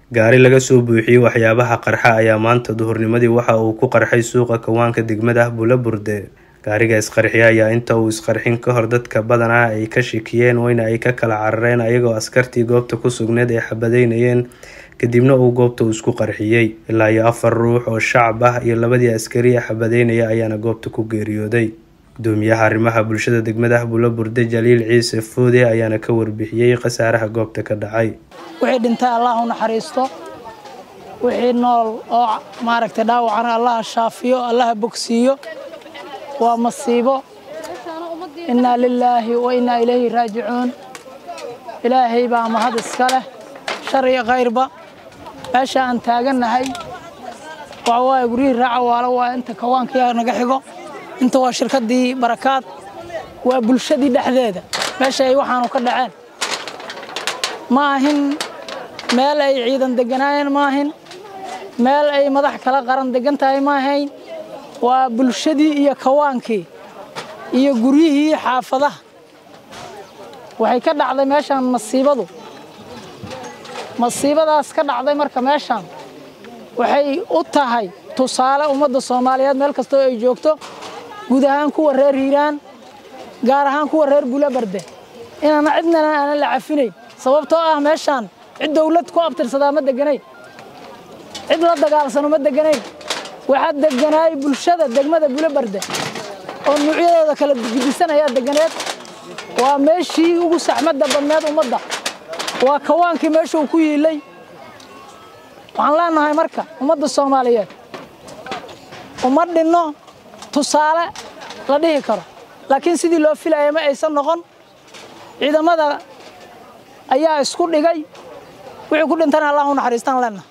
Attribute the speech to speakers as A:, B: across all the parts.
A: gaari laga soo buuxiyey waxyaabaha qarxa ayaa maanta duhurnimadii waxa uu ku qarxay suuqa kawaanka degmada bulaburde gaariga isqarxiya ayaa inta uu isqarxin ka hor dadka badanaa ay ka shikiyeen weyna ay ka kala carareen ayagoo askartii goobta ku sugneed ay xabadeynayeen kadibna uu goobta uu isku qarxiyey ilaa iyo afar ruux oo shacab ah iyo labadii askariya xabadeynaya ayaana goobta ku geeriyooday gudoomiyaha arrimaha bulshada degmada bulaburde jaliil ciise foode ayaana ka warbixiyey khasaaraha goobta ka dhacay
B: wixii dhintay allah u naxariisto wixii nool oo maaragtay dhaawacana allaha shaafiyo allaha bogsiiyo waa masiibo innaa lilaahi wa innaa ilayhi raajicuun ilaahay baa mahad iska leh shar iyo kayrba meesha aan taagannahay waxa waaye guryihii raaca waalo waa inta kawaankiya naga xigo inta waa shirkaddii barakaad waa bulshadii dhexdeeda meesha ay waxaanu ka dhaceen ma ahin meel ay ciidan deganaayeen ma ahin meel ay madax kala qaran degan tahay ma ahayn waa bulshadii iyo kawaankii iyo guryihii xaafadaha waxay ka dhacday meeshaan masiibadu masiibadaas ka dhacday marka meeshaan waxay u tahay tusaale ummadda soomaaliyeed meel kastoo ay joogto guud ahaan kuwa reer hiiraan gaar ahaan kuwa reer bulabarde inaana cidnana aanan la cafinayn sababtoo ah meeshaan cid dawlad ku abtirsadaa ma deganayn cid la dagaalsano ma deganayn waxaa deganaay bulshada degmada bulabarde oo nuucyadooda kala gidisan ayaa deganeed waa meeshii ugu saxmadda badneed ummadda waa kawaankii meesha uu ku yiilay waxaan leenahay marka ummadda soomaaliyeed uma dhinno tusaale la dhihi karo laakiin sidii loo filaya ma aysan noqon ciidamada ayaa isku dhigay wixii ku dhintana allah u naxariistaan leenahay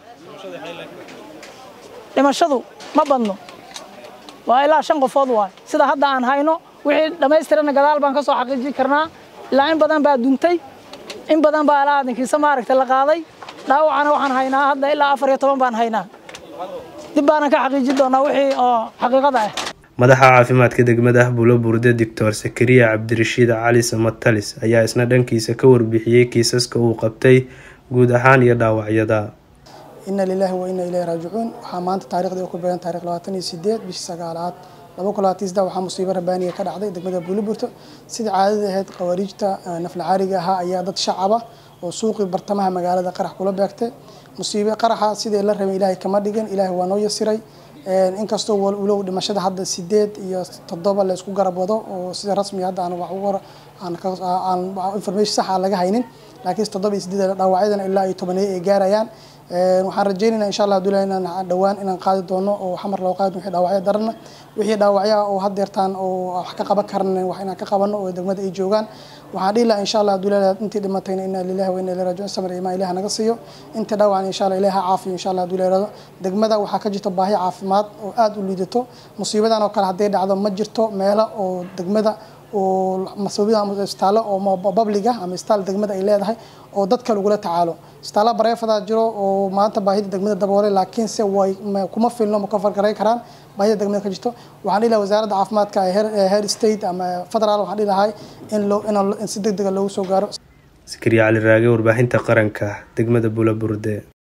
B: dhimashadu ma badno waa ilaa shan qofood waay sida hadda aan hayno wixii dhammaystirana gadaal baan ka soo xaqiijin karnaa ilaa in badan baa duntay in badan baa ilaa adankiisa maaragta la qaaday dhaawacana waxaan haynaa hadda ilaa afar iyo toban baan haynaa dib baanan ka xaqiijin doonaa wixii oo xaqiiqada ah
A: madaxa caafimaadka degmada bulaburde doctor sakariya cabdirashiid cali samatalis ayaa isna dhankiisa ka warbixiyey kiisaska uu qabtay guud ahaan iyo dhaawacyada
C: ina lilaahi wa ina ilayhi raajicuun waxaa maanta taarikhda ku beegan taarikh labaatan iyo sideed bishii sagaalaad laba kun labaatan sida waxaa musiibo rabaaniya ka dhacday degmada buuliburto sidai caadada ahayd khawaariijta nafla caariga ahaa ayaa dad shacaba oo suuqii bartamaha magaalada qarax kula beegtay musiibe qaraxa sidii la rabay ilaahay kama dhigin ilaahay waa noo yasiray inkastoo walow dhimashada hadda sideed iyo toddoba la isku garab wado oo sida rasmiga hadda aan wax uga aan information sax aan laga haynin laakiin toddoba iyo sideed dhaawacyadana ilaa iyo tobaneeyo ay gaarayaan waxaan rajeynayna insha allah abdullahi inaan dhowaan inaan qaadi doono oo xamar loo qaadi wixii dhaawacyo darana wixii dhaawacyaa oo haddeertaan oo wax ka qaban karna wax inaan ka qabano oo degmada ay joogaan waxaan dhihi lahaa insha allah abdullahi intii dhimatayna inna lillahi wa inna ilayhi raajicuun samir imaan ilaah naga siiyo inta dhaawacan insha allah ilaah ha caafiyo insha allah abdullahi rado degmada waxaa ka jirta baahi caafimaad oo aada u liidato musiibadan oo kale hadday dhacdo ma jirto meelo oo degmada oo masuubida ama isbitaallo oo babliga ama isbitaal degmada ay leedahay oo dadka lagula tacaalo isbitaalla bareefadaa jiro oo maanta baahida degmada daboolay laakiinse way kuma filno ma ka fargaray karaan baahida degmada ka jirto waxaan dhihi lahaa wasaaradda caafimaadka ee heer state ama federaal waxaan dhihi lahay in loo in si deg dega loogu soo gaaro
A: sakariya cali raage warbaahinta qaranka degmada bulaburde